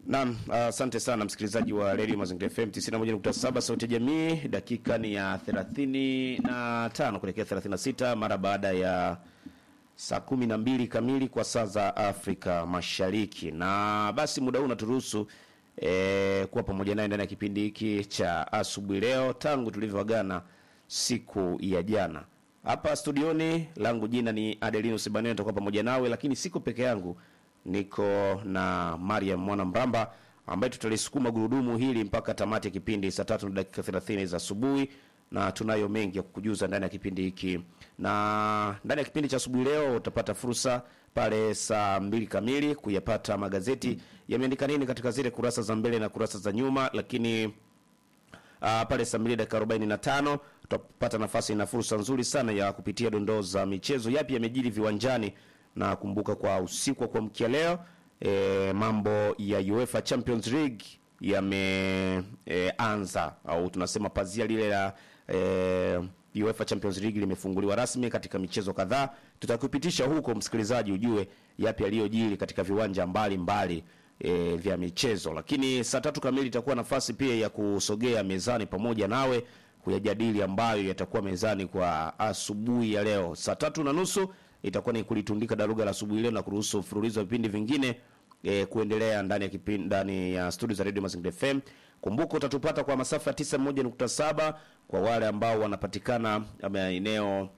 Naam, asante sana msikilizaji wa Radio Mazingira FM 91.7 sauti ya jamii. Dakika ni ya 35 kuelekea 36 mara baada ya saa kumi na mbili kamili kwa saa za Afrika Mashariki, na basi muda huu unaturuhusu e, kuwa pamoja naye ndani ya kipindi hiki cha asubuhi leo tangu tulivyoagana siku ya jana. Hapa studioni langu jina ni Adelino Sibanene, nitakuwa pamoja nawe, lakini siko peke yangu, niko na Mariam Mwana Mramba ambaye tutalisukuma gurudumu hili mpaka tamati ya kipindi saa tatu na dakika 30 za asubuhi, na tunayo mengi ya kukujuza ndani ya kipindi hiki. Na ndani ya kipindi cha asubuhi leo utapata fursa pale saa mbili kamili kuyapata magazeti yameandika nini katika zile kurasa za mbele na kurasa za nyuma, lakini Uh, pale saa mbili dakika arobaini na tano tutapata nafasi na fursa nzuri sana ya kupitia dondoo za michezo, yapi yamejiri viwanjani, na kumbuka kwa usiku wa kuamkia leo e, mambo ya UEFA Champions League yameanza e, au tunasema pazia lile la e, UEFA Champions League limefunguliwa rasmi katika michezo kadhaa. Tutakupitisha huko msikilizaji, ujue yapi yaliyojiri katika viwanja mbalimbali mbali e, vya michezo. Lakini saa tatu kamili itakuwa nafasi pia ya kusogea mezani pamoja nawe kuyajadili ambayo yatakuwa mezani kwa asubuhi ya leo. Saa tatu na nusu itakuwa ni kulitundika daruga la asubuhi leo na kuruhusu mfululizo wa vipindi vingine e, kuendelea ndani ya kipindi ndani ya studio za Radio Mazingira FM. Kumbuka utatupata kwa masafa ya 91.7 kwa wale ambao wanapatikana maeneo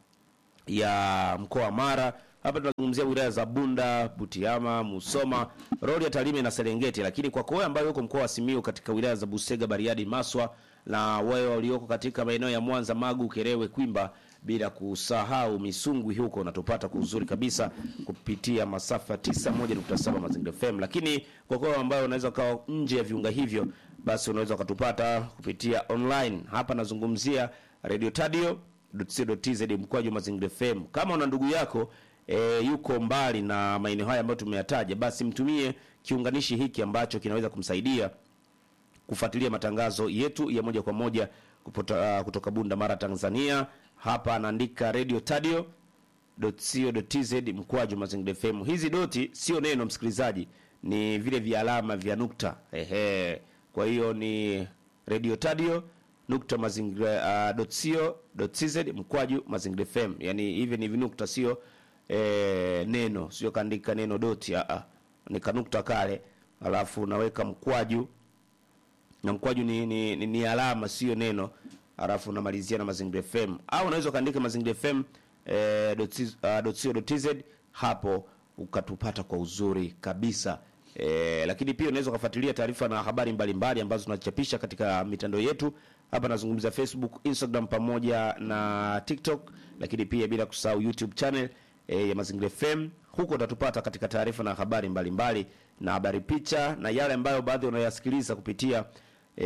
ya mkoa wa Mara. Hapa tunazungumzia wilaya za Bunda, Butiama, Musoma, Rorya, Tarime na Serengeti, lakini kwa wewe ambayo uko mkoa wa Simiyu katika wilaya za Busega, Bariadi, Maswa na wewe walioko katika maeneo ya Mwanza, Magu, Kerewe, Kwimba bila kusahau Misungwi huko unatupata kwa uzuri kabisa kupitia masafa 91.7 Mazingira FM. Lakini kwa kwa ambayo unaweza kawa nje ya viunga hivyo, basi unaweza ukatupata kupitia online. Hapa nazungumzia Radio Tadio .co.tz mkwaju Mazingira FM. Kama una ndugu yako e, yuko mbali na maeneo haya ambayo tumeyataja, basi mtumie kiunganishi hiki ambacho kinaweza kumsaidia kufuatilia matangazo yetu ya moja kwa moja kupota, uh, kutoka Bunda Mara, Tanzania. Hapa anaandika radio tadio .co.tz mkwaju Mazingira FM. Hizi doti sio neno msikilizaji, ni vile vya alama vya nukta. Ehe, kwa hiyo ni radio tadio nukta mazingira uh, .co.tz mkwaju Mazingira FM. Yani hivi ni vinukta, sio e, neno, sio kaandika neno doti, a a ni kanukta kale, alafu naweka mkwaju na mkwaju ni, ni, ni, ni alama sio neno, alafu unamalizia na Mazingira FM, au unaweza kaandika Mazingira FM e, .co.tz hapo ukatupata kwa uzuri kabisa. E, lakini pia unaweza kufuatilia taarifa na habari mbalimbali mbali ambazo tunachapisha katika mitandao yetu. Hapa nazungumza Facebook, Instagram pamoja na TikTok, lakini pia bila kusahau YouTube channel e, ya Mazingira FM. Huko utatupata katika taarifa na habari mbalimbali mbali, na habari picha na yale ambayo baadhi unayasikiliza kupitia e,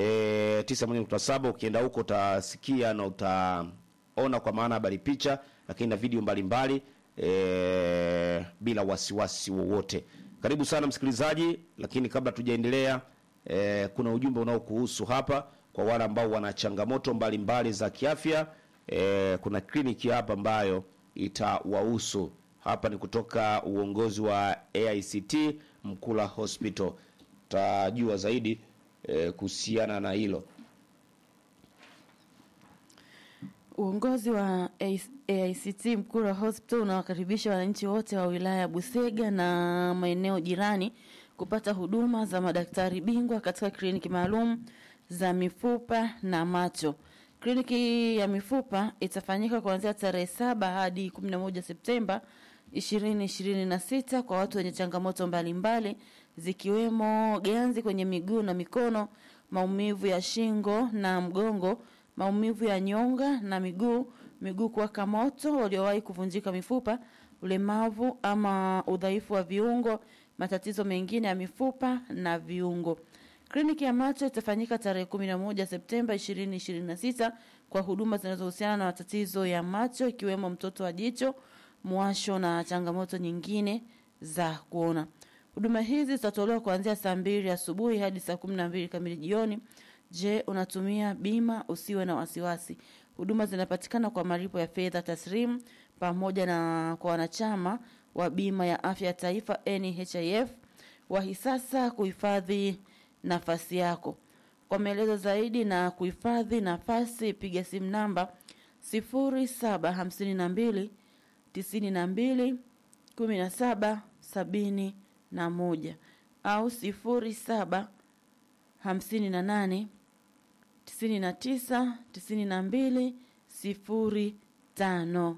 91.7. Ukienda huko utasikia na utaona kwa maana habari picha, lakini na video mbalimbali mbali, e, bila wasiwasi wowote. Karibu sana msikilizaji, lakini kabla tujaendelea, e, kuna ujumbe unaokuhusu hapa kwa wale ambao wana changamoto mbalimbali za kiafya. E, kuna kliniki hapa ambayo itawahusu. Hapa ni kutoka uongozi wa AICT Mkula Hospital, tajua zaidi e, kuhusiana na hilo. Uongozi wa AICT Mkura Hospital unawakaribisha wananchi wote wa wilaya ya Busega na maeneo jirani kupata huduma za madaktari bingwa katika kliniki maalum za mifupa na macho. Kliniki ya mifupa itafanyika kuanzia tarehe saba hadi 11 Septemba 2026 kwa watu wenye changamoto mbalimbali mbali, zikiwemo ganzi kwenye miguu na mikono, maumivu ya shingo na mgongo, maumivu ya nyonga na miguu, miguu kuwaka moto, waliowahi kuvunjika mifupa, ulemavu ama udhaifu wa viungo, matatizo mengine ya mifupa na viungo. Kliniki ya macho itafanyika tarehe 11 Septemba 2026 kwa huduma zinazohusiana na matatizo ya macho ikiwemo mtoto wa jicho, mwasho na changamoto nyingine za kuona. Huduma hizi zitatolewa kuanzia saa mbili asubuhi hadi saa kumi na mbili kamili jioni. Je, unatumia bima? Usiwe na wasiwasi. Huduma zinapatikana kwa malipo ya fedha taslimu pamoja na kwa wanachama wa bima ya afya ya taifa NHIF. Wahi sasa kuhifadhi nafasi yako. Kwa maelezo zaidi na kuhifadhi nafasi, piga simu namba 0752 92 17 71 au 07 58 99 92 05.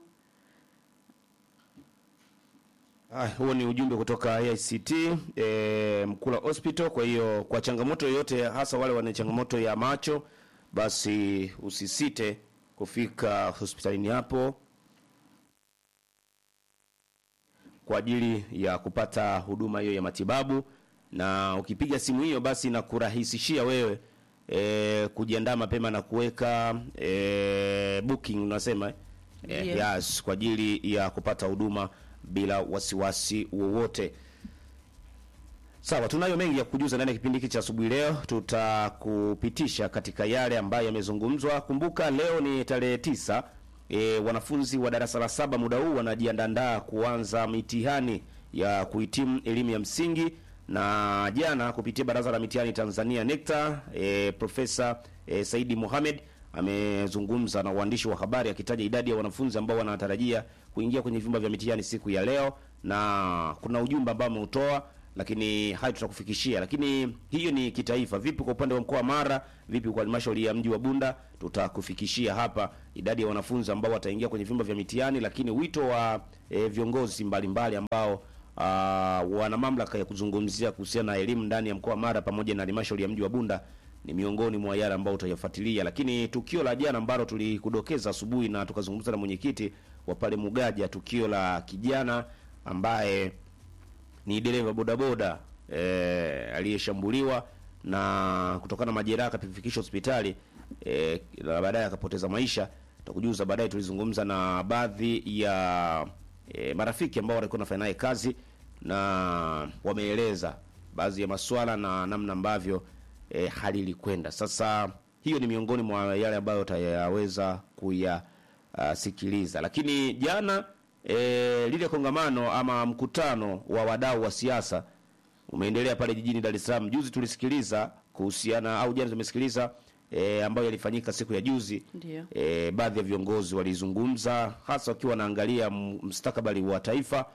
Ah, huo ni ujumbe kutoka ICT e, Mkula Hospital. Kwa hiyo kwa changamoto yoyote, hasa wale wana changamoto ya macho, basi usisite kufika hospitalini hapo kwa ajili ya kupata huduma hiyo ya matibabu, na ukipiga simu hiyo basi inakurahisishia wewe e, kujiandaa mapema na kuweka e, booking unasema e, Ndiyo. yes, kwa ajili ya kupata huduma bila wasiwasi wowote. Sawa, tunayo mengi ya kujuza ndani ya kipindi hiki cha asubuhi leo. Tutakupitisha katika yale ambayo yamezungumzwa. Kumbuka leo ni tarehe tisa. E, wanafunzi wa darasa la saba muda huu wanajiandaa kuanza mitihani ya kuhitimu elimu ya msingi, na jana kupitia Baraza la Mitihani Tanzania NECTA, e, Profesa e, Saidi Mohamed amezungumza na waandishi wa habari akitaja idadi ya wanafunzi ambao wanatarajia kuingia kwenye vyumba vya mitihani siku ya leo, na kuna ujumbe ambao ameutoa lakini hayo tutakufikishia. Lakini hiyo ni kitaifa. Vipi kwa upande wa mkoa wa Mara? Vipi kwa halmashauri ya mji wa Bunda? Tutakufikishia hapa idadi ya wanafunzi ambao wataingia kwenye vyumba vya mitihani, lakini wito wa e, viongozi mbalimbali ambao aa, wana mamlaka ya kuzungumzia kuhusiana na elimu ndani ya mkoa wa Mara pamoja na halmashauri ya mji wa Bunda ni miongoni mwa yale ambao utayafuatilia. Lakini tukio la jana ambalo tulikudokeza asubuhi na tukazungumza na mwenyekiti wa pale Mugaja, tukio la kijana ambaye ni dereva bodaboda eh, aliyeshambuliwa na kutokana na majeraha akafikishwa hospitali eh, na baadaye akapoteza maisha. Tutakujuza baadaye. Tulizungumza na baadhi ya eh, marafiki ambao walikuwa wanafanya naye kazi na wameeleza baadhi ya maswala na namna ambavyo eh, hali ilikwenda. Sasa hiyo ni miongoni mwa yale ambayo utayaweza kuyasikiliza, lakini jana e, lile kongamano ama mkutano wa wadau wa siasa umeendelea pale jijini Dar es Salaam. Juzi tulisikiliza kuhusiana au jana tumesikiliza e, ambayo yalifanyika siku ya juzi. Ndio. E, baadhi ya viongozi walizungumza hasa wakiwa wanaangalia m- mustakabali wa taifa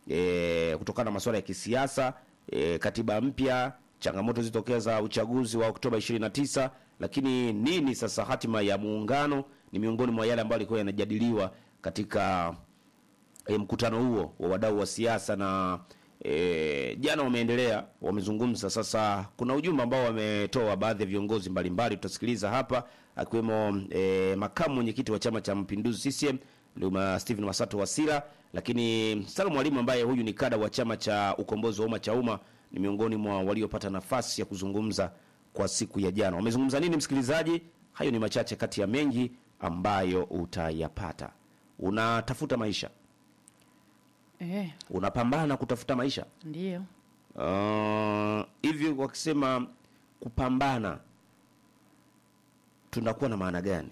e, kutokana na masuala ya kisiasa e, katiba mpya, changamoto zilizotokea za uchaguzi wa Oktoba 29, lakini nini sasa hatima ya muungano ni miongoni mwa yale ambayo yalikuwa yanajadiliwa katika e, mkutano huo wa wadau wa siasa na e, jana wameendelea wamezungumza. Sasa kuna ujumbe ambao wametoa baadhi ya viongozi mbalimbali, tutasikiliza hapa, akiwemo e, makamu mwenyekiti wa chama cha mapinduzi CCM Luma Stephen Masato Wasira, lakini Salum Mwalimu ambaye huyu ni kada wa chama cha ukombozi wa umma cha umma ni miongoni mwa waliopata nafasi ya kuzungumza kwa siku ya jana. Wamezungumza nini, msikilizaji? Hayo ni machache kati ya mengi ambayo utayapata. Unatafuta maisha Eh, unapambana kutafuta maisha ndio. uh, hivi wakisema kupambana tunakuwa na maana gani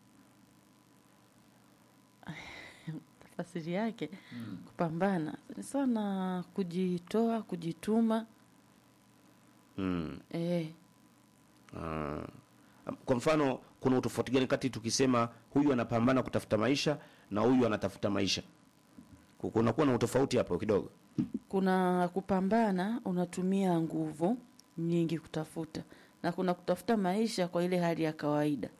Tafasiri yake kupambana ni sana kujitoa, kujituma. mm. Eh, uh, kwa mfano kuna utofauti gani kati tukisema huyu anapambana kutafuta maisha na huyu anatafuta maisha Ku- kunakuwa na utofauti hapo kidogo kuna kupambana unatumia nguvu nyingi kutafuta, na kuna kutafuta maisha kwa ile hali ya kawaida.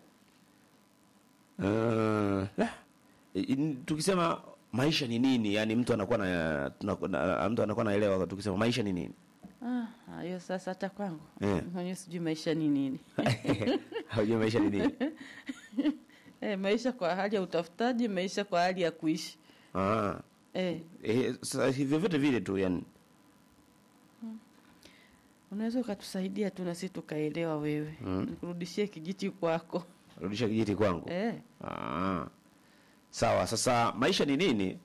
uh, la, i- tukisema maisha ni nini yani mtu anakuwa na, tunaku- na mtu anakuwa naelewa tukisema maisha ni nini Ah, hiyo sasa hata kwangu Eh. mwenyewe sijui maisha ni nini. haujua maisha ni nini Eh, maisha kwa hali ya utafutaji, maisha kwa hali ya kuishi. ah. Eh, Eh, sasa hivyo vyote vile tu yani unaweza ukatusaidia tu na sisi tukaelewa wewe. Nikurudishie kijiti kwako. rudisha kijiti kwangu Eh, ah. sawa sasa maisha ni nini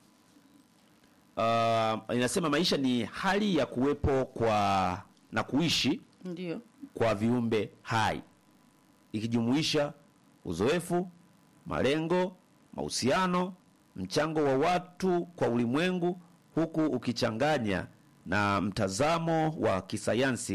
uh, inasema maisha ni hali ya kuwepo kwa na kuishi ndio. kwa viumbe hai ikijumuisha uzoefu malengo mahusiano mchango wa watu kwa ulimwengu huku ukichanganya na mtazamo wa kisayansi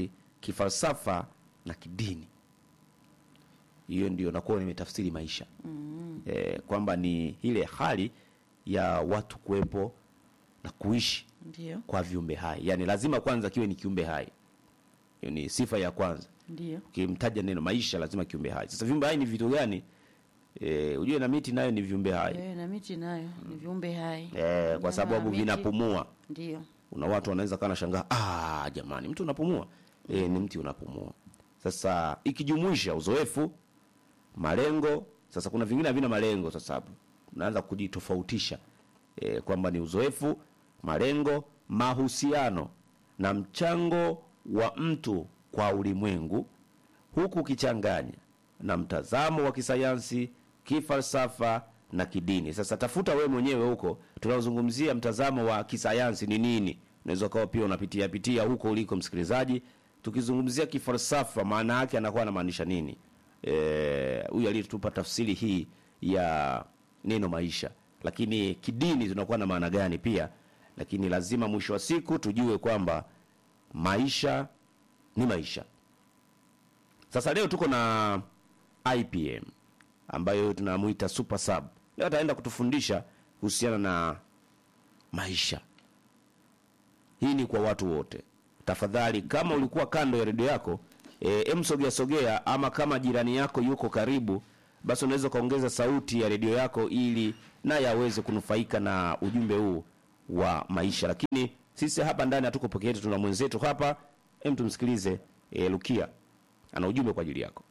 kifalsafa na kidini. Hiyo ndio nakuwa nimetafsiri maisha mm. E, kwamba ni ile hali ya watu kuwepo na kuishi Ndio, kwa viumbe hai, yaani lazima kwanza kiwe ni kiumbe hai. Hiyo ni sifa ya kwanza. ndio, Ukimtaja neno maisha, lazima kiumbe hai. Sasa viumbe hai ni vitu gani? E, ujue na miti nayo ni viumbe hai Eh, na miti nayo ni viumbe hai e, kwa Nyama sababu ya miti, vinapumua. Ndio, Una watu wanaweza kana shangaa, ah, jamani, mtu unapumua? E, ni mti unapumua. Sasa ikijumuisha uzoefu, malengo. Sasa kuna vingine havina malengo. Sasa hapo unaanza kujitofautisha e, kwamba ni uzoefu, malengo, mahusiano na mchango wa mtu kwa ulimwengu, huku ukichanganya na mtazamo wa kisayansi, kifalsafa na kidini. Sasa tafuta wewe mwenyewe huko, tunaozungumzia mtazamo wa kisayansi ni nini. Unaweza ukawa pia unapitia pitia huko uliko, msikilizaji. Tukizungumzia kifalsafa, maana yake anakuwa anamaanisha nini? Eh, huyu aliyetupa tafsiri hii ya neno maisha, lakini kidini tunakuwa na maana gani pia? Lakini lazima mwisho wa siku tujue kwamba maisha ni maisha. Sasa leo tuko na IPM ambayo tunamuita super sub. Leo ataenda kutufundisha kuhusiana na maisha. Hii ni kwa watu wote. Tafadhali, kama ulikuwa kando ya redio yako e, emsogea sogea, ama kama jirani yako yuko karibu, basi unaweza ukaongeza sauti ya redio yako ili naye aweze kunufaika na ujumbe huu wa maisha. Lakini sisi hapa ndani hatuko peke yetu, tuna mwenzetu hapa. Hem, tumsikilize e, Lukia ana ujumbe kwa ajili yako.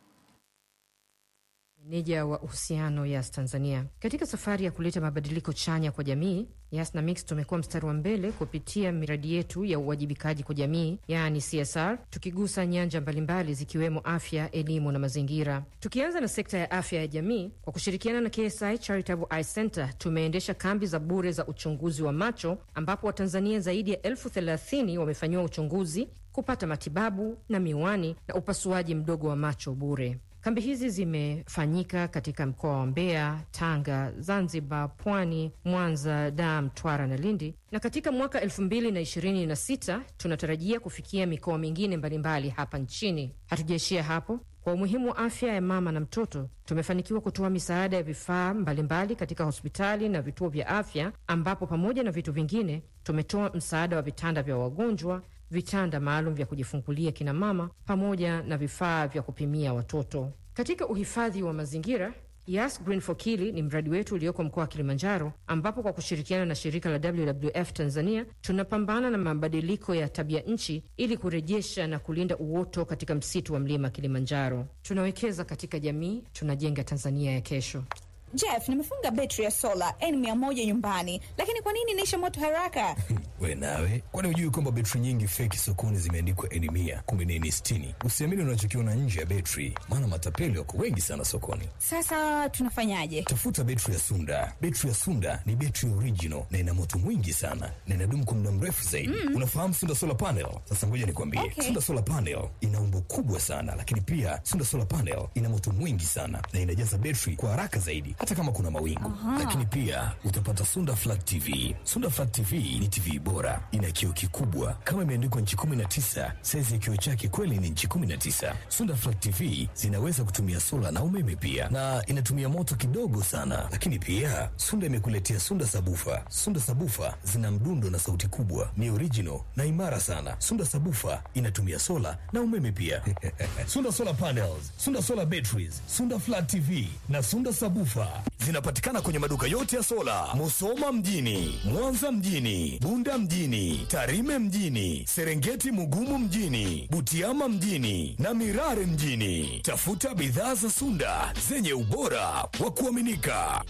Meneja wa uhusiano Yas Tanzania. Katika safari ya kuleta mabadiliko chanya kwa jamii, Yas na Mix tumekuwa mstari wa mbele kupitia miradi yetu ya uwajibikaji kwa jamii, yaani CSR, tukigusa nyanja mbalimbali zikiwemo afya, elimu na mazingira. Tukianza na sekta ya afya ya jamii, kwa kushirikiana na KSI Charitable Eye Center tumeendesha kambi za bure za uchunguzi wa macho, ambapo Watanzania zaidi ya elfu thelathini wamefanyiwa uchunguzi, kupata matibabu na miwani na upasuaji mdogo wa macho bure. Kambi hizi zimefanyika katika mkoa wa Mbeya, Tanga, Zanzibar, Pwani, Mwanza, Dar, Mtwara na Lindi, na katika mwaka elfu mbili na ishirini na sita tunatarajia kufikia mikoa mingine mbalimbali hapa nchini. Hatujaishia hapo. Kwa umuhimu wa afya ya mama na mtoto, tumefanikiwa kutoa misaada ya vifaa mbalimbali katika hospitali na vituo vya afya, ambapo pamoja na vitu vingine tumetoa msaada wa vitanda vya wagonjwa vitanda maalum vya kujifungulia kina mama pamoja na vifaa vya kupimia watoto. Katika uhifadhi wa mazingira, Yas Green for Kili ni mradi wetu ulioko mkoa wa Kilimanjaro, ambapo kwa kushirikiana na shirika la WWF Tanzania tunapambana na mabadiliko ya tabia nchi ili kurejesha na kulinda uoto katika msitu wa mlima Kilimanjaro. Tunawekeza katika jamii, tunajenga Tanzania ya kesho. Jeff, nimefunga betri ya sola N100 nyumbani, lakini kwa nini inaisha moto haraka? We nawe, kwani hujui kwamba betri nyingi feki sokoni zimeandikwa N mia kumbe ni N sitini? Usiamini unachokiona nje ya betri, maana matapeli wako wengi sana sokoni. Sasa tunafanyaje? Tafuta betri ya Sunda. Betri ya Sunda ni betri original na ina moto mwingi sana na inadumu kwa muda mrefu zaidi. Unafahamu Sunda solar panel? Sasa ngoja nikwambie, Okay. Sunda solar panel ina umbo kubwa sana, lakini pia Sunda solar panel ina moto mwingi sana na inajaza betri kwa haraka zaidi, hata kama kuna mawingu. Lakini pia utapata Sunda flat TV. Sunda flat TV ni TV bora, ina kioo kikubwa kama imeandikwa nchi 19. Saizi ya kioo chake kweli ni nchi 19. Sunda flat TV zinaweza kutumia sola na umeme pia, na inatumia moto kidogo sana. Lakini pia Sunda imekuletea Sunda sabufa. Sunda sabufa zina mdundo na sauti kubwa, ni original na imara sana. Sunda sabufa inatumia sola na umeme pia. Sunda solar panels, Sunda solar batteries, Sunda flat TV na Sunda sabufa zinapatikana kwenye maduka yote ya sola, Musoma mjini, Mwanza mjini, Bunda mjini, Tarime mjini, Serengeti Mugumu mjini, Butiama mjini na Mirare mjini. Tafuta bidhaa za Sunda zenye ubora wa kuaminika.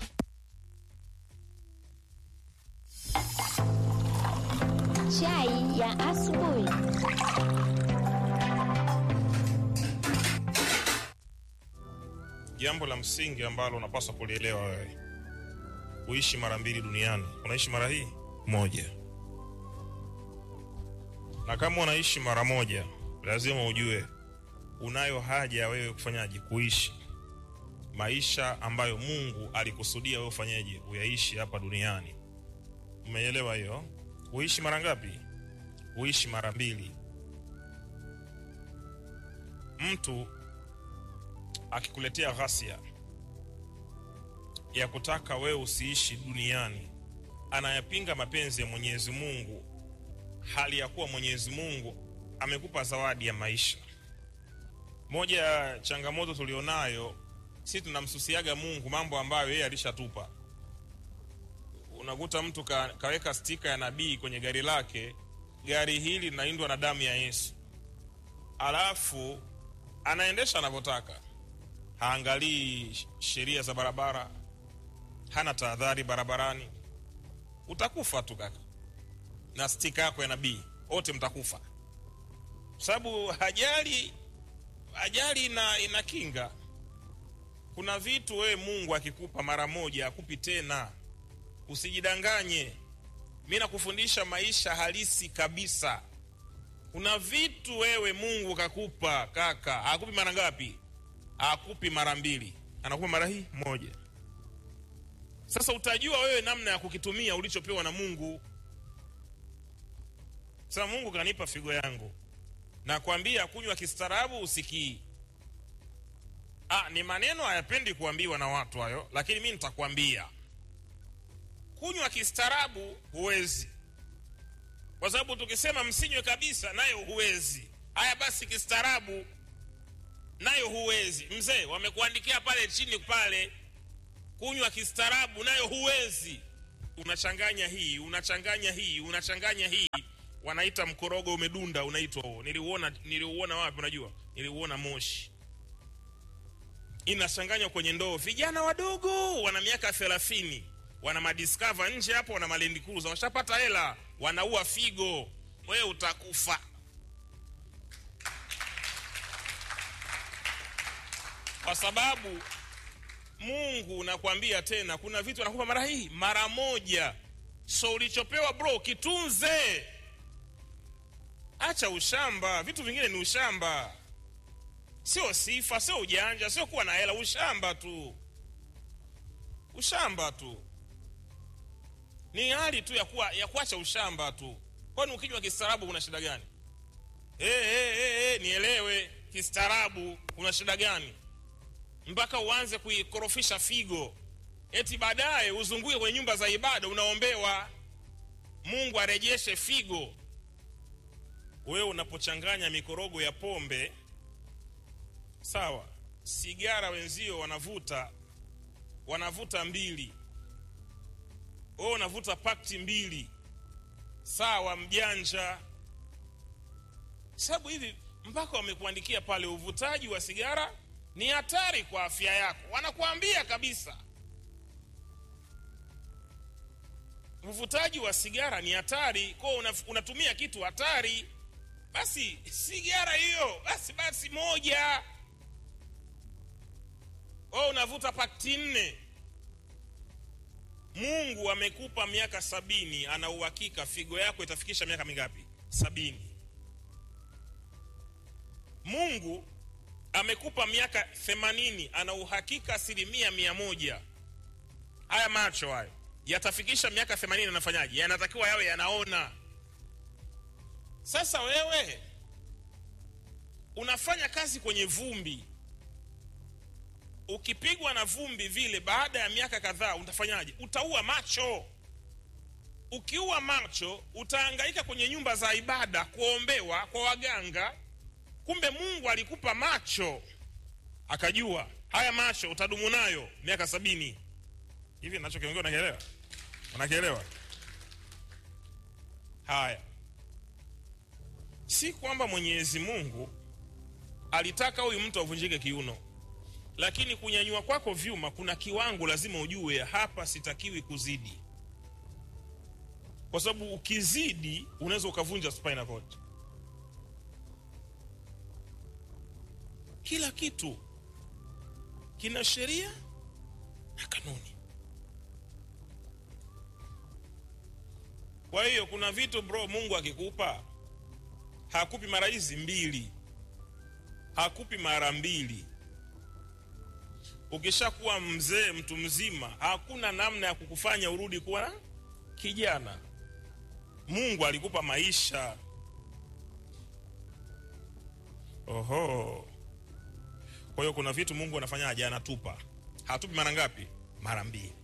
Chai ya asubuhi. Jambo la msingi ambalo unapaswa kulielewa wewe, kuishi mara mbili duniani. Unaishi mara hii moja, na kama unaishi mara moja, lazima ujue unayo haja ya wewe kufanyaje, kuishi maisha ambayo Mungu alikusudia wewe ufanyeje, uyaishi hapa duniani. Umeelewa hiyo? Uishi mara ngapi? Uishi mara mbili. mtu akikuletea ghasia ya kutaka wewe usiishi duniani anayapinga mapenzi ya mwenyezi mungu hali ya kuwa mwenyezi mungu amekupa zawadi ya maisha moja ya changamoto tulionayo si tunamsusiaga mungu mambo ambayo yeye alishatupa unakuta mtu ka, kaweka stika ya nabii kwenye gari lake gari hili linaindwa na damu ya yesu alafu anaendesha anavyotaka haangalii sheria za barabara hana tahadhari barabarani utakufa tu kaka na stika yako ya nabii wote mtakufa kwa sababu ajali ajali ina, ina kinga kuna vitu wewe mungu akikupa mara moja akupi tena usijidanganye mi nakufundisha maisha halisi kabisa kuna vitu wewe mungu kakupa kaka akupi mara ngapi akupi mara mbili anakupa mara hii moja sasa utajua wewe namna ya kukitumia ulichopewa na mungu sasa mungu kanipa figo yangu nakwambia kunywa kistaarabu usikii ah, ni maneno hayapendi kuambiwa na watu hayo lakini mi nitakwambia kunywa kistaarabu huwezi kwa sababu tukisema msinywe kabisa nayo huwezi haya basi kistaarabu nayo huwezi mzee wamekuandikia pale chini pale kunywa kistaarabu nayo huwezi unachanganya hii unachanganya hii unachanganya hii wanaita mkorogo umedunda unaitwa huo niliuona niliuona wapi unajua niliuona moshi inachanganywa kwenye ndoo vijana wadogo wana miaka thelathini wana madiskava nje hapo wana malendi cruiser washapata hela wanaua figo wewe utakufa kwa sababu mungu nakwambia tena kuna vitu anakupa mara hii mara moja so ulichopewa bro kitunze acha ushamba vitu vingine ni ushamba sio sifa sio ujanja sio kuwa na hela ushamba tu ushamba tu ni hali tu ya, kuwa, ya kuacha ushamba tu kwani ukinywa kistaarabu kuna shida gani hey, hey, hey, hey, nielewe kistaarabu kuna shida gani mpaka uanze kuikorofisha figo eti baadaye uzunguke kwenye nyumba za ibada unaombewa mungu arejeshe figo wewe unapochanganya mikorogo ya pombe sawa sigara wenzio wanavuta wanavuta mbili wewe unavuta pakti mbili sawa mjanja sababu hivi mpaka wamekuandikia pale uvutaji wa sigara ni hatari kwa afya yako wanakuambia kabisa uvutaji wa sigara ni hatari kwao una, unatumia kitu hatari basi sigara hiyo basi basi moja wewe unavuta pakti nne mungu amekupa miaka sabini ana uhakika figo yako itafikisha miaka mingapi sabini mungu amekupa miaka themanini ana uhakika asilimia mia moja haya macho hayo yatafikisha miaka themanini anafanyaje yanatakiwa yawe yanaona sasa wewe unafanya kazi kwenye vumbi ukipigwa na vumbi vile baada ya miaka kadhaa utafanyaje utaua macho ukiua macho utaangaika kwenye nyumba za ibada kuombewa kwa waganga kumbe mungu alikupa macho akajua haya macho utadumu nayo miaka sabini hivi nachokiongea unakielewa unakielewa haya si kwamba mwenyezi mungu alitaka huyu mtu avunjike kiuno lakini kunyanyua kwako vyuma kuna kiwango lazima ujue hapa sitakiwi kuzidi kwa sababu ukizidi unaweza ukavunja spinal cord kila kitu kina sheria na kanuni kwa hiyo kuna vitu bro mungu akikupa hakupi mara hizi mbili hakupi mara mbili ukishakuwa mzee mtu mzima hakuna namna ya kukufanya urudi kuwa kijana mungu alikupa maisha oho kwa hiyo kuna vitu mungu anafanyaje anatupa hatupi mara ngapi mara mbili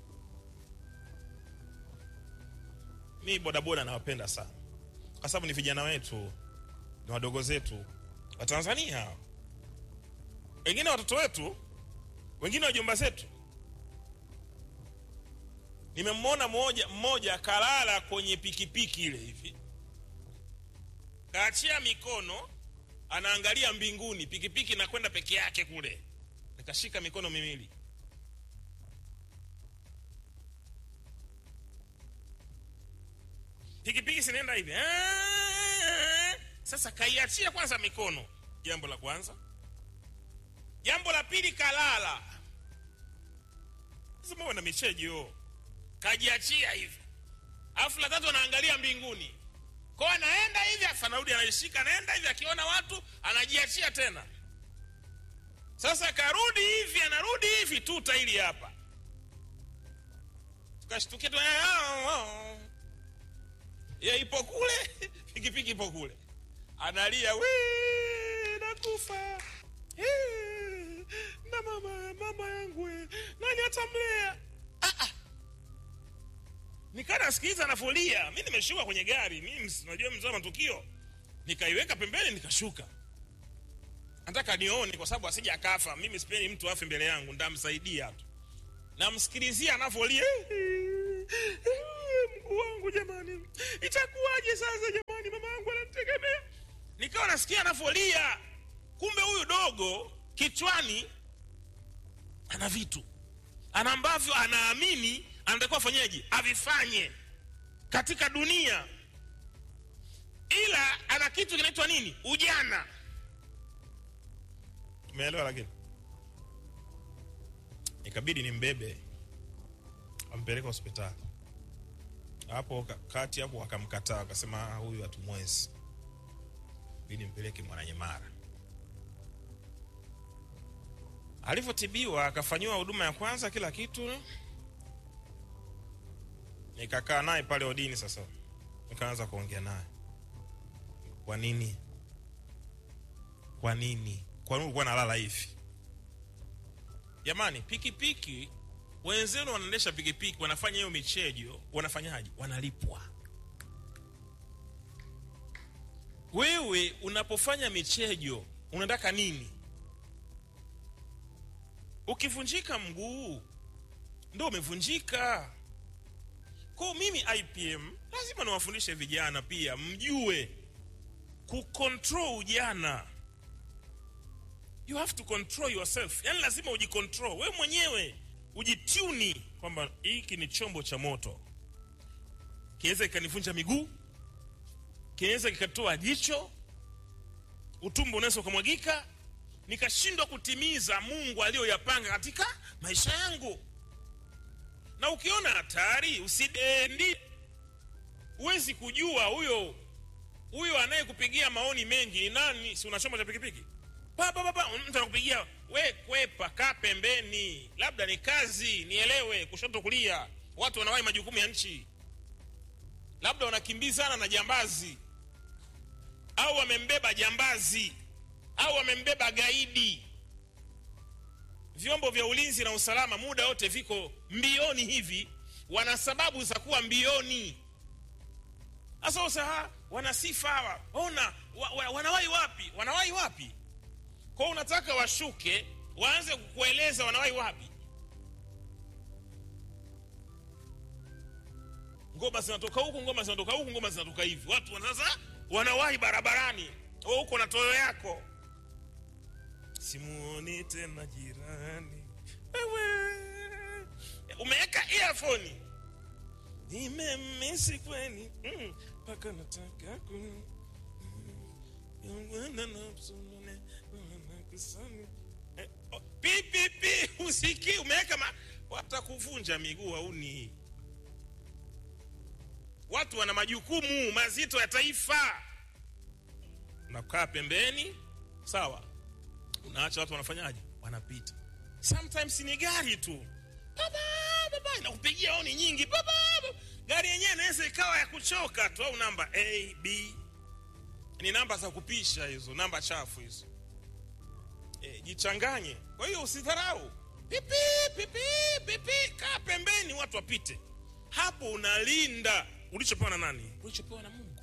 mi bodaboda nawapenda sana kwa sababu ni vijana wetu ni wadogo zetu wa tanzania wengine watoto wetu wengine wajomba zetu nimemwona mmoja mmoja kalala kwenye pikipiki ile hivi kaachia mikono anaangalia mbinguni pikipiki inakwenda peke yake kule nikashika mikono miwili pikipiki sinaenda hivi Ah, sasa kaiachia kwanza mikono jambo la kwanza jambo la pili kalala sema na michejo kajiachia hivi alafu la tatu anaangalia mbinguni kwa anaenda hivi afu anarudi anaishika anaenda hivi akiona watu anajiachia tena sasa karudi hivi anarudi hivi tuta ili hapa tukashtukia tu "Ah, ah, ah." ya ipo kule pikipiki ipo kule analia "We, nakufa Eh, na mama mama yangu we, nani atamlea ah, ah. nikaa nasikiliza nafolia mi nimeshuka kwenye gari mi ms- najua mzaa matukio nikaiweka pembeni nikashuka nataka nione kwa sababu asija akafa mimi sipendi mtu afe mbele yangu ndamsaidia tu namsikilizia anavolia mguu wangu jamani itakuwaje sasa jamani mama yangu ananitegemea nikawa nasikia anavolia kumbe huyu dogo kichwani ana vitu ana ambavyo anaamini anatakiwa afanyeje avifanye katika dunia ila ana kitu kinaitwa nini ujana umeelewa lakini ikabidi nimbebe ampeleka hospitali hapo ka- kati hapo wakamkataa wakasema "Ah, huyu hatumwezi bidi mpeleke mwananyemara alivyotibiwa akafanyiwa huduma ya kwanza kila kitu nikakaa naye pale odini sasa nikaanza kuongea naye kwa nini kwa nini kwa nini ulikuwa nalala hivi jamani pikipiki wenzenu wanaendesha pikipiki wanafanya hiyo michejo wanafanyaje wanalipwa wewe unapofanya michejo unataka nini ukivunjika mguu ndo umevunjika ko mimi ipm lazima niwafundishe vijana pia mjue kucontrol ujana you have to control yourself yani lazima ujicontrol wewe mwenyewe ujituni kwamba hiki ni chombo cha moto kinaweza kikanivunja miguu kinaweza kikatoa jicho utumbo unaweza ukamwagika nikashindwa kutimiza mungu aliyoyapanga katika maisha yangu na ukiona hatari usidendi huwezi kujua huyo huyo anayekupigia maoni mengi ni nani si una chombo cha pikipiki Pa, pa, pa, pa, mtu anakupigia we kwepa kaa pembeni labda ni kazi nielewe kushoto kulia watu wanawahi majukumu ya nchi labda wanakimbizana na jambazi au wamembeba jambazi au wamembeba gaidi vyombo vya ulinzi na usalama muda wote viko mbioni hivi wana sababu za kuwa mbioni sasa usaha wana sifa hawa ona wa, wa, wanawahi wapi wanawahi wapi kwa unataka washuke waanze kukueleza wanawahi wapi ngoma zinatoka huku ngoma zinatoka huku ngoma zinatoka hivi watu wana- sasa wanawahi barabarani wewe huko na toyo yako simuoni tena jirani wewe umeweka earphone nimemisi kweni mm, mpaka nataka ku Yongwana na msonone, wanakusanya. Eh, oh, pi pi pi usiki umeweka ma watakuvunja miguu hauni watu wana majukumu mazito ya taifa unakaa pembeni sawa unaacha watu wanafanyaje wanapita sometimes ni gari tu baba baba inakupigia oni nyingi baba baba. gari yenyewe inaweza ikawa ya kuchoka tu au namba a b ni namba za kupisha hizo namba chafu hizo e, jichanganye kwa hiyo usidharau pipi pipi pipi kaa pembeni watu wapite hapo unalinda ulichopewa na nani ulichopewa na mungu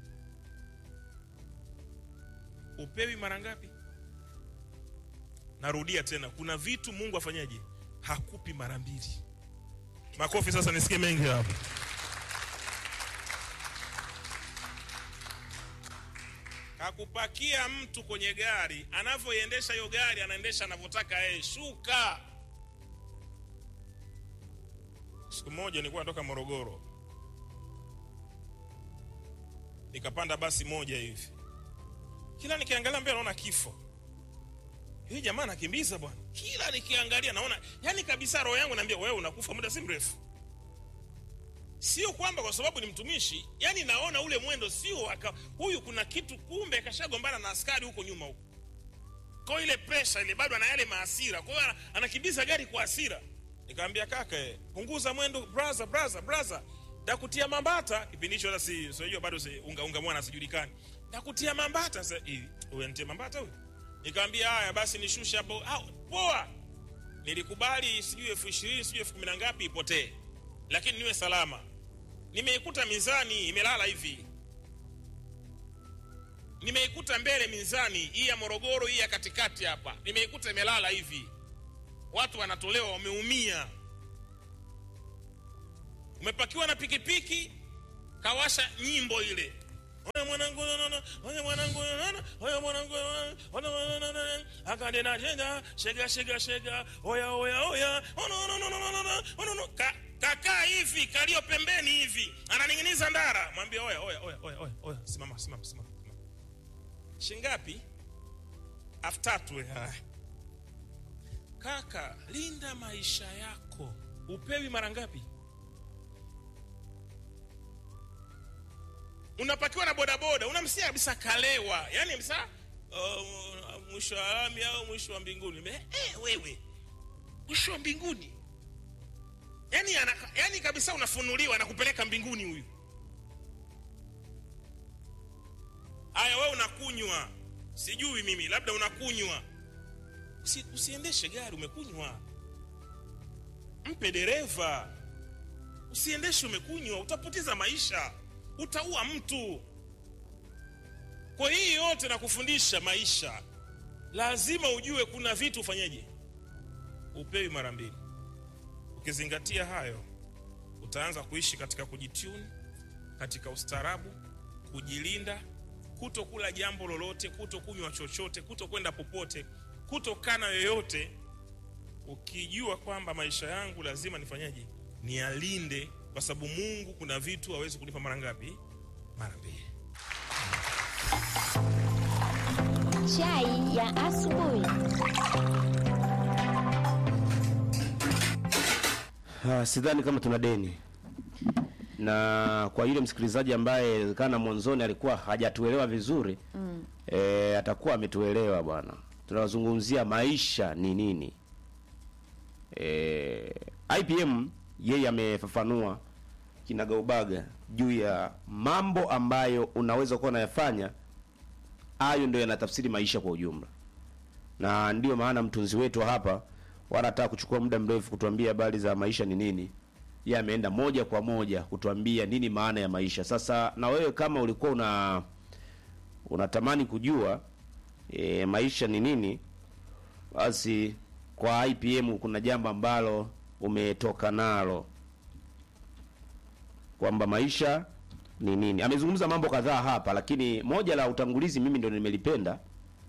upewi mara ngapi narudia tena kuna vitu mungu afanyaje hakupi mara mbili makofi sasa nisikie mengi hapo kakupakia mtu kwenye gari anavyoiendesha hiyo gari anaendesha anavyotaka yeye shuka siku moja nilikuwa natoka morogoro nikapanda basi moja hivi kila nikiangalia mbele naona kifo hii jamaa anakimbiza bwana kila nikiangalia naona yani kabisa roho yangu naambia wewe unakufa muda si mrefu sio kwamba kwa sababu ni mtumishi yani naona ule mwendo sio aka, huyu kuna kitu kumbe akashagombana na askari huko nyuma huko kwa ile presha ile bado ana yale maasira kwa hiyo ana- anakimbiza gari kwa asira nikamwambia kaka eh, punguza mwendo brother brother brother dakutia mambata kipindi hicho hata si sio bado si, unga, unga mwana sijulikani dakutia mambata sasa hivi wewe nitie mambata huyu nikamwambia haya basi nishushe hapo ah, poa nilikubali sijui elfu ishirini sijui elfu kumi na ngapi ipotee lakini niwe salama nimeikuta mizani imelala hivi nimeikuta mbele mizani hii ya morogoro hii ya katikati hapa nimeikuta imelala hivi watu wanatolewa wameumia umepakiwa na pikipiki kawasha nyimbo ile oya mwanangu nonono oya mwanangu nonono oya mwanangu nonono oya mwanangu akadena tena shega shega shega oya oya oya ono ono ono ono ono ono ono Ka- kakaa hivi kalio pembeni hivi ananing'iniza ndara mwambie oya oya oya oya oya oya simama simama simama simama. shingapi elfu tatu we, haya. kaka linda maisha yako upewi mara ngapi unapakiwa na bodaboda unamsia kabisa kalewa yani kabisa uh, mwisho wa lami au mwisho wa mbinguni Me, eh, wewe mwisho wa mbinguni yani, ana, yani kabisa unafunuliwa na kupeleka mbinguni huyu haya wewe unakunywa sijui mimi labda unakunywa Usi, usiendeshe gari umekunywa mpe dereva usiendeshe umekunywa utapoteza maisha utaua mtu kwa hii yote na kufundisha maisha lazima ujue kuna vitu ufanyeje upewi mara mbili ukizingatia hayo utaanza kuishi katika kujituni katika ustaarabu kujilinda kutokula jambo lolote kutokunywa chochote kutokwenda popote kutokana yoyote ukijua kwamba maisha yangu lazima nifanyeje nialinde kwa sababu mungu kuna vitu hawezi kunipa mara ngapi mara mbili Chai ya asubuhi. Ah, sidhani kama tuna deni na kwa yule msikilizaji ambaye kana mwanzoni alikuwa hajatuelewa vizuri mm. e, atakuwa ametuelewa bwana tunazungumzia maisha ni nini e, IPM yeye amefafanua kinagaubaga juu ya mambo ambayo unaweza kuwa unayafanya hayo ndio yanatafsiri maisha kwa ujumla na ndio maana mtunzi wetu wa hapa wala hataka kuchukua muda mrefu kutuambia habari za maisha ni nini yeye ameenda moja kwa moja kutuambia nini maana ya maisha sasa na wewe kama ulikuwa una unatamani kujua e, maisha ni nini basi kwa IPM kuna jambo ambalo umetoka nalo kwamba maisha ni nini amezungumza mambo kadhaa hapa lakini moja la utangulizi mimi ndio nimelipenda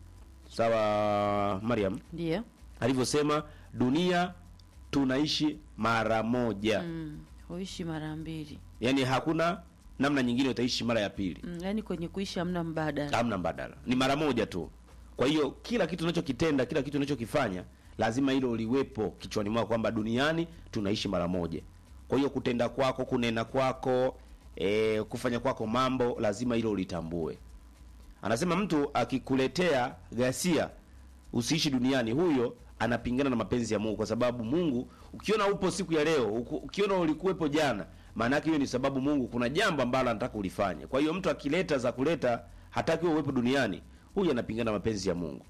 sawa Mariam ndio alivyosema dunia tunaishi mara moja mm. huishi mara mbili yaani hakuna namna nyingine utaishi mara ya pili mm. yaani kwenye kuishi hamna mbadala hamna mbadala ni mara moja tu kwa hiyo kila kitu unachokitenda kila kitu unachokifanya lazima hilo liwepo kichwani mwako kwamba duniani tunaishi mara moja kwa hiyo kutenda kwako kunena kwako e, kufanya kwako mambo lazima hilo ulitambue anasema mtu akikuletea ghasia usiishi duniani huyo anapingana na mapenzi ya mungu kwa sababu mungu ukiona upo siku ya leo uku- ukiona ulikuwepo jana maana yake hiyo ni sababu mungu kuna jambo ambalo anataka ulifanye kwa hiyo mtu akileta za kuleta hataki wewe uwepo duniani huyu anapingana na mapenzi ya mungu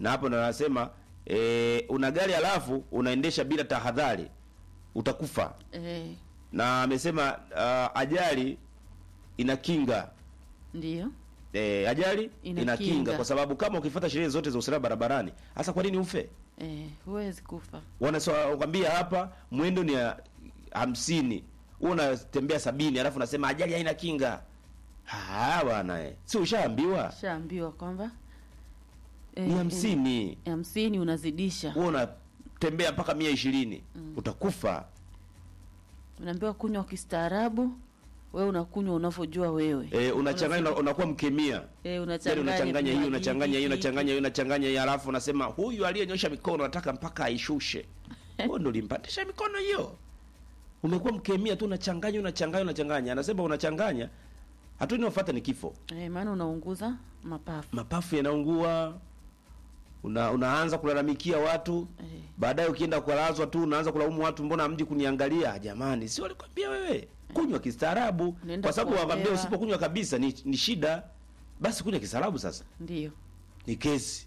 na hapo ndo anasema e, una gari halafu unaendesha bila tahadhari utakufa eh, na amesema uh, ajali ina kinga ndio e, ajali Ina ina, kinga. kinga. kwa sababu kama ukifuata sheria zote za usalama barabarani hasa kwa nini ufe eh, huwezi kufa wanakwambia hapa mwendo ni ya hamsini wewe unatembea sabini alafu unasema ajali haina kinga Ah, bwana eh. si ushaambiwa shaambiwa kwamba eh, ni hamsini eh, hamsini unazidisha wewe unatembea mpaka mia ishirini utakufa unaambiwa kunywa kistaarabu wewe unakunywa unavyojua wewe e, unachanganya una- unakuwa mkemia eh, yani unachanganya unachanganya hii vinywaji unachanganya hii hiki, unachanganya hii unachanganya hii alafu unasema huyu aliyenyosha mikono nataka mpaka aishushe wewe ndo ulimpatisha mikono hiyo umekuwa mkemia tu unachanganya unachanganya unachanganya anasema unachanganya hatua inayofuata ni kifo eh, maana unaunguza mapafu mapafu yanaungua una, unaanza kulalamikia watu eh, baadaye ukienda kulazwa tu unaanza kulaumu watu mbona hamji kuniangalia jamani si walikwambia wewe kunywa kistaarabu Unaenda kwa sababu wakwambia kuolewa. usipokunywa kabisa ni, ni shida basi kunywa kistaarabu sasa ndio ni kesi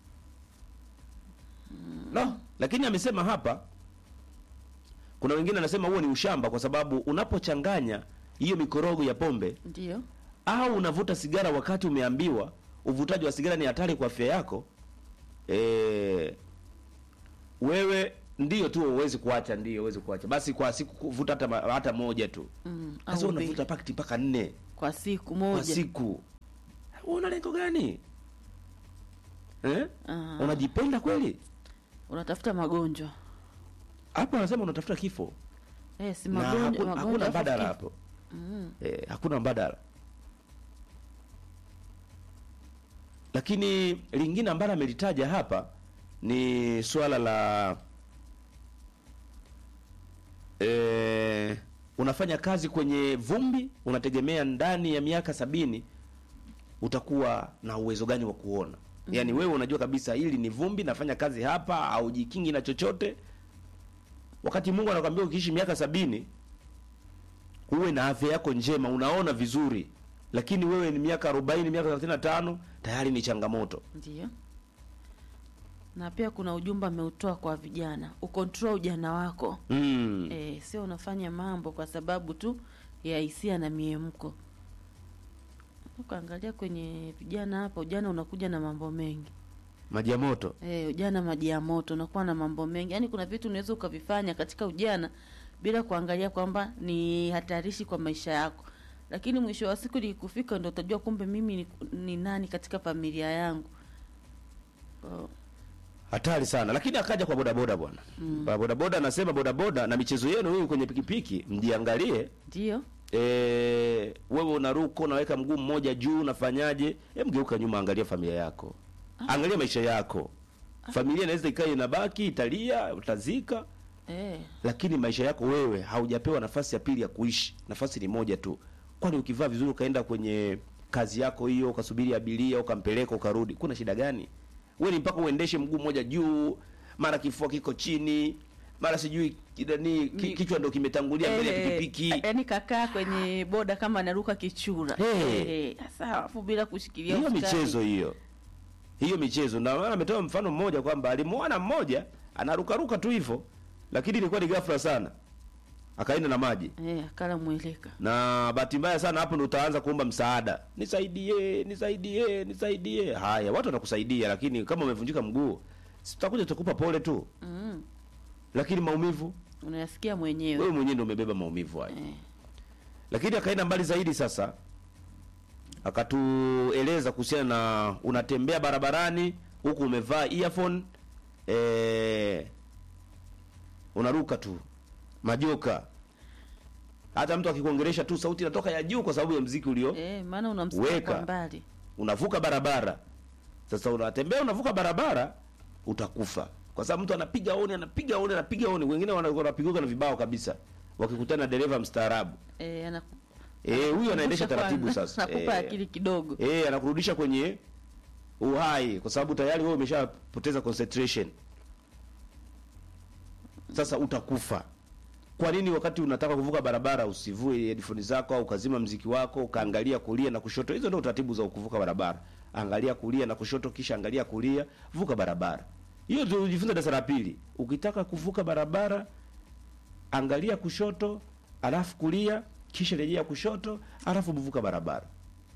no lakini amesema hapa kuna wengine anasema huo ni ushamba kwa sababu unapochanganya hiyo mikorogo ya pombe ndio au unavuta sigara wakati umeambiwa uvutaji wa sigara ni hatari kwa afya yako e, wewe ndio tu uwezi kuacha ndio uwezi kuacha basi kwa siku kuvuta hata, ma- hata moja tu mm, sasa au mbili. unavuta pakiti mpaka nne kwa siku kwa moja siku una lengo gani eh? Aha. unajipenda kweli unatafuta magonjwa hapo anasema unatafuta kifo eh, si na magonjwa hakuna, magonjwa hakuna alafu mbadala kifo. hapo mm. eh, hakuna mbadala lakini lingine ambalo amelitaja hapa ni swala la eh, unafanya kazi kwenye vumbi unategemea ndani ya miaka sabini utakuwa na uwezo gani wa kuona yaani wewe unajua kabisa hili ni vumbi nafanya kazi hapa au jikingi na chochote wakati mungu anakwambia ukiishi miaka sabini uwe na afya yako njema unaona vizuri lakini wewe ni miaka arobaini miaka thelathini na tano tayari ni changamoto ndio na pia kuna ujumbe ameutoa kwa vijana ukontrol ujana wako mm. eh, sio unafanya mambo kwa sababu tu ya hisia na miemko ukaangalia kwenye vijana hapa ujana unakuja na mambo mengi maji ya moto eh, ujana maji ya moto unakuwa na mambo mengi yaani kuna vitu unaweza ukavifanya katika ujana bila kuangalia kwamba ni hatarishi kwa maisha yako lakini mwisho wa siku likufika ndo utajua kumbe mimi ni, ni nani katika familia yangu oh, hatari sana lakini akaja kwa bodaboda bwana mm. bodaboda anasema bodaboda na michezo yenu hii kwenye pikipiki mjiangalie ndio e, wewe unaruka unaweka mguu mmoja juu unafanyaje Hem, geuka nyuma angalia familia yako angalia maisha yako familia inaweza ikawa inabaki italia utazika eh, lakini maisha yako wewe haujapewa nafasi ya pili ya kuishi nafasi ni moja tu kwani ukivaa vizuri ukaenda kwenye kazi yako hiyo ukasubiri abiria ukampeleka ukarudi kuna shida gani wewe ni mpaka uendeshe mguu mmoja juu mara kifua kiko chini mara sijui kidani ki, Ni- kichwa ndo kimetangulia mbele ya eh, pikipiki yaani kakaa kwenye boda kama anaruka kichura Eh. Eh, sasa alafu bila kushikilia hiyo usukani. michezo hiyo hiyo michezo na maana ametoa mfano mmoja kwamba alimuona mmoja anarukaruka tu hivyo lakini ilikuwa ni ghafla sana akaenda na maji eh, akala mweleka na bahati mbaya sana hapo ndo utaanza kuomba msaada nisaidie nisaidie nisaidie haya watu watakusaidia lakini kama umevunjika mguu si tutakuja tutakupa pole tu mm. lakini maumivu unayasikia mwenyewe wewe mwenyewe ndio umebeba maumivu hayo eh. lakini akaenda mbali zaidi sasa akatueleza kuhusiana na unatembea barabarani huku umevaa earphone eh, unaruka tu majoka hata mtu akikuongelesha tu sauti inatoka ya juu kwa sababu ya mziki ulio Eh, maana unamsikia Weka. kwa mbali unavuka barabara sasa unatembea unavuka barabara utakufa kwa sababu mtu anapiga oni anapiga oni anapiga oni wengine wana- wanapigwa na vibao kabisa wakikutana na dereva mstaarabu eh, anaku- eh huyu anaendesha anakumbusha taratibu kwanza, sasa nakupa eh, akili kidogo eh anakurudisha kwenye uhai kwa sababu tayari wewe umeshapoteza concentration sasa utakufa kwa nini wakati unataka kuvuka barabara usivue headphone zako au ukazima mziki wako ukaangalia kulia na kushoto hizo ndio taratibu za kuvuka barabara angalia kulia na kushoto, kisha angalia kulia, vuka barabara. Hiyo tulijifunza darasa la pili. Ukitaka kuvuka barabara, angalia kushoto, alafu kulia, kisha rejea kushoto, alafu vuka barabara.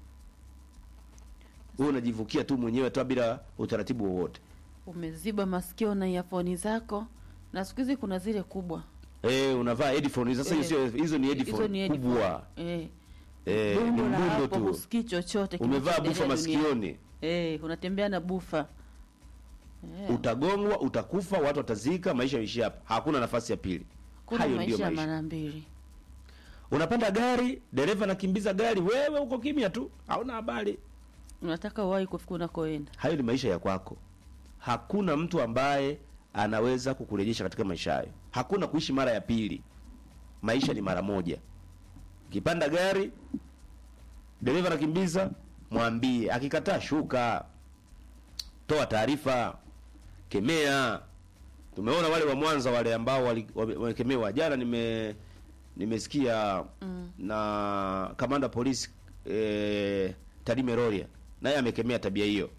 Wewe unajivukia tu mwenyewe tu bila utaratibu wowote. umeziba masikio na earphone zako na siku hizi kuna zile kubwa Eh, unavaa headphone sasa. Eh, hizo hizo ni hizo headphone ni headphone. kubwa. eh. Eh, ni Dundo la mdundo hapo tu. husikii chochote Umevaa kinachoendelea bufa duniani. masikioni, eh, unatembea na bufa eh. utagongwa, utakufa, watu watazika, maisha yaishi hapa. Hakuna nafasi ya pili. kuna Hayo ndio maisha ya maisha. mara mbili Unapanda gari, dereva anakimbiza gari, wewe uko kimya tu, hauna habari. unataka uwahi kufika unakoenda Hayo ni maisha ya kwako. Hakuna mtu ambaye anaweza kukurejesha katika maisha hayo. Hakuna kuishi mara ya pili. Maisha ni mara moja. Ukipanda gari, dereva anakimbiza, mwambie. Akikataa, shuka, toa taarifa, kemea. Tumeona wale wa Mwanza wale ambao wali- wame- wamekemewa jana. Nime nimesikia Mm. na kamanda polisi eh, Tarime Rorya naye amekemea tabia hiyo.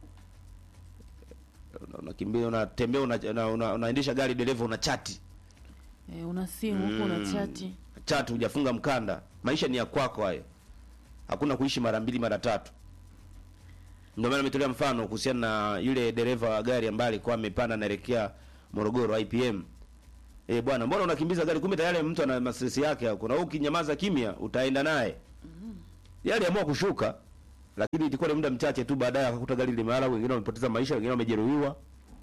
Una- Unakimbia, unatembea, una, una, una, unaendesha gari, dereva una chati eh, una simu huko una Mm. chati chati, hujafunga mkanda. Maisha ni ya kwako hayo, hakuna kuishi mara mbili mara tatu. Ndio maana nimetolea mfano kuhusiana na yule dereva wa gari ambaye alikuwa amepanda anaelekea Morogoro IPM. Eh, bwana, mbona unakimbiza gari? Kumbe tayari mtu ana masesi yake hapo, na wewe ukinyamaza kimya utaenda naye. Yeye aliamua kushuka, lakini ilikuwa ni muda mchache tu, baadaye akakuta gari limelala, wengine wamepoteza maisha, wengine wamejeruhiwa.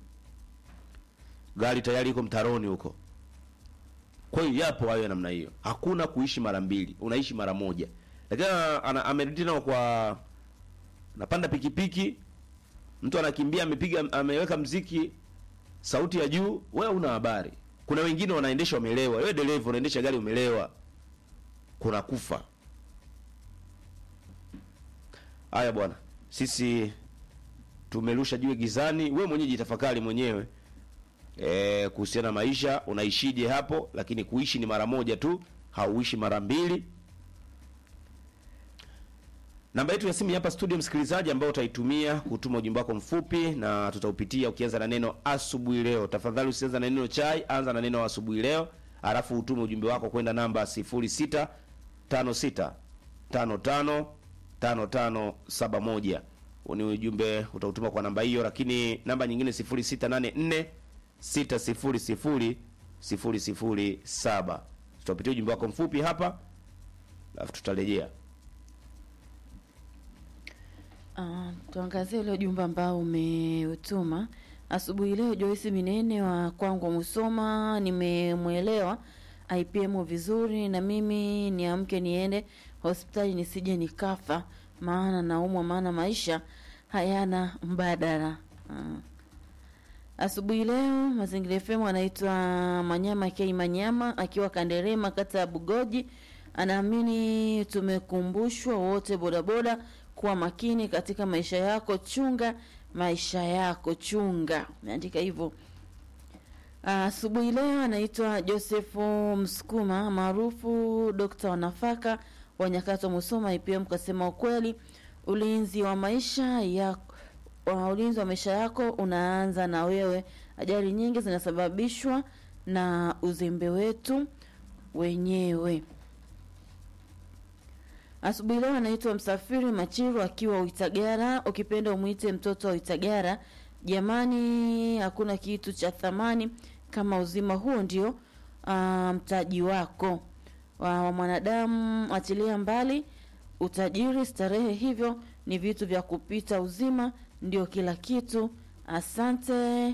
Gari tayari iko mtaroni huko. Kwa hiyo yapo hayo ya namna hiyo. Hakuna kuishi mara mbili, unaishi mara moja. Lakini ana- amerudi nao kwa napanda pikipiki, mtu anakimbia amepiga ameweka mziki sauti ya juu, wewe una habari. Kuna wengine wanaendesha wamelewa. Wewe dereva unaendesha gari umelewa. Kuna kufa. Haya bwana. Sisi tumerusha jiwe gizani, wewe mwenyewe jitafakari mwenyewe. Eh, kuhusiana na maisha unaishije hapo, lakini kuishi ni mara moja tu, hauishi mara mbili. Namba yetu ya simu hapa studio, msikilizaji, ambao utaitumia kutuma ujumbe wako mfupi na tutaupitia ukianza na neno asubuhi leo. Tafadhali usianza na neno chai, anza na neno asubuhi leo, alafu utume ujumbe wako kwenda namba 0656 55 5571. Huu ni ujumbe utautuma kwa namba hiyo, lakini namba nyingine 0684 600 007. Tutapitia ujumbe wako mfupi hapa, alafu tutarejea. Ah, tuangazie ule ujumbe ambao umeutuma asubuhi leo. Joyce Minene wa kwangu Musoma, nimemwelewa IPM vizuri, na mimi niamke niende hospitali nisije nikafa, maana naumwa, maana maisha hayana mbadala. Ah. Asubuhi leo Mazingira FM anaitwa Manyama K Manyama akiwa Kanderema kata ya Bugoji, anaamini tumekumbushwa wote bodaboda kuwa makini katika maisha yako, chunga maisha yako, chunga. Ameandika hivyo. Asubuhi leo anaitwa Josefu Msukuma maarufu Dokta wa nafaka wa Nyakato Musoma IPM, kasema ukweli, ulinzi wa maisha yako wa ulinzi wa maisha yako unaanza na wewe. Ajali nyingi zinasababishwa na uzembe wetu wenyewe. Asubuhi leo anaitwa Msafiri Machiru akiwa Uitagara, ukipenda umwite mtoto wa Uitagara. Jamani, hakuna kitu cha thamani kama uzima, huo ndio ah, mtaji wako wa, wa mwanadamu. Achilia mbali utajiri, starehe, hivyo ni vitu vya kupita. Uzima ndio kila kitu. Asante.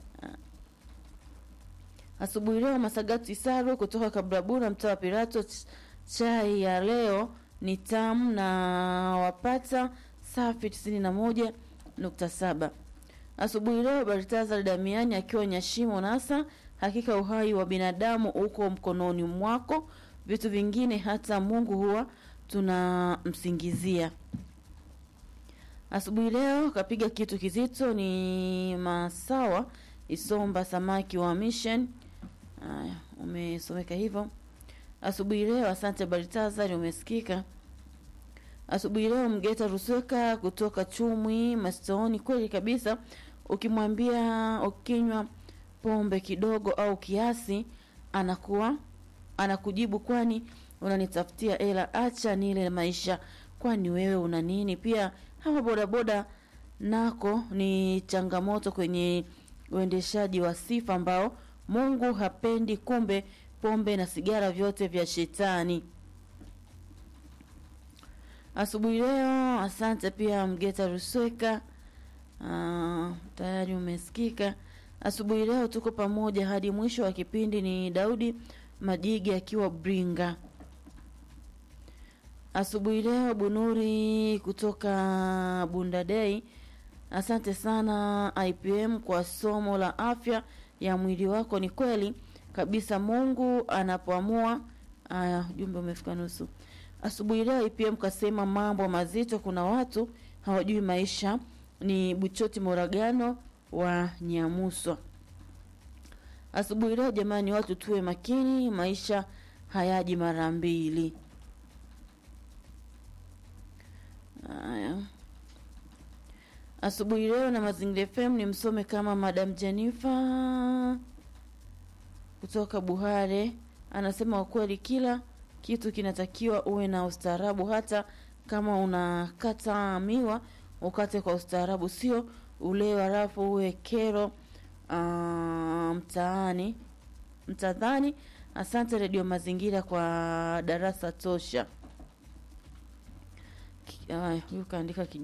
Asubuhi leo Masagati Isaru kutoka Kabrabura, mtaa wa Pirato. Ch- Chai ya leo ni tamu na wapata safi tisini na moja nukta saba. Asubuhi leo Baritazar Damiani akiwa Nyashimo Nasa, hakika uhai wa binadamu uko mkononi mwako, vitu vingine hata Mungu huwa tunamsingizia. Asubuhi leo kapiga kitu kizito ni Masawa Isomba samaki wa Mission. Haya, umesomeka hivyo asubuhi leo. Asante Baritazar, umesikika. asubuhi leo Mgeta Rusweka kutoka Chumwi Mastooni, kweli kabisa, ukimwambia ukinywa pombe kidogo au kiasi, anakuwa anakujibu kwani unanitafutia hela, acha nile maisha, kwani wewe una nini? Pia hawa bodaboda nako ni changamoto kwenye uendeshaji wa sifa ambao Mungu hapendi, kumbe pombe na sigara vyote vya shetani. Asubuhi leo, asante pia Mgeta Rusweka. Uh, tayari umesikika. Asubuhi leo tuko pamoja hadi mwisho wa kipindi. Ni Daudi Majigi akiwa Bringa. Asubuhi leo Bunuri kutoka Bundadei. Asante sana IPM kwa somo la afya ya mwili wako. Ni kweli kabisa, Mungu anapoamua. Aya, ujumbe umefika nusu. Asubuhi leo IPM kasema mambo mazito, kuna watu hawajui maisha. Ni Buchoti Moragano wa Nyamuswa. Asubuhi leo jamani, watu tuwe makini, maisha hayaji mara mbili. Haya, asubuhi leo na Mazingira FM ni msome kama Madam Jennifer kutoka Buhare anasema, ukweli kila kitu kinatakiwa uwe na ustaarabu, hata kama unakata miwa ukate kwa ustaarabu, sio ule halafu uwe kero uh, mtaani mtadhani. Asante Redio Mazingira kwa darasa tosha. Ki- Haya, huyu kaandika kiji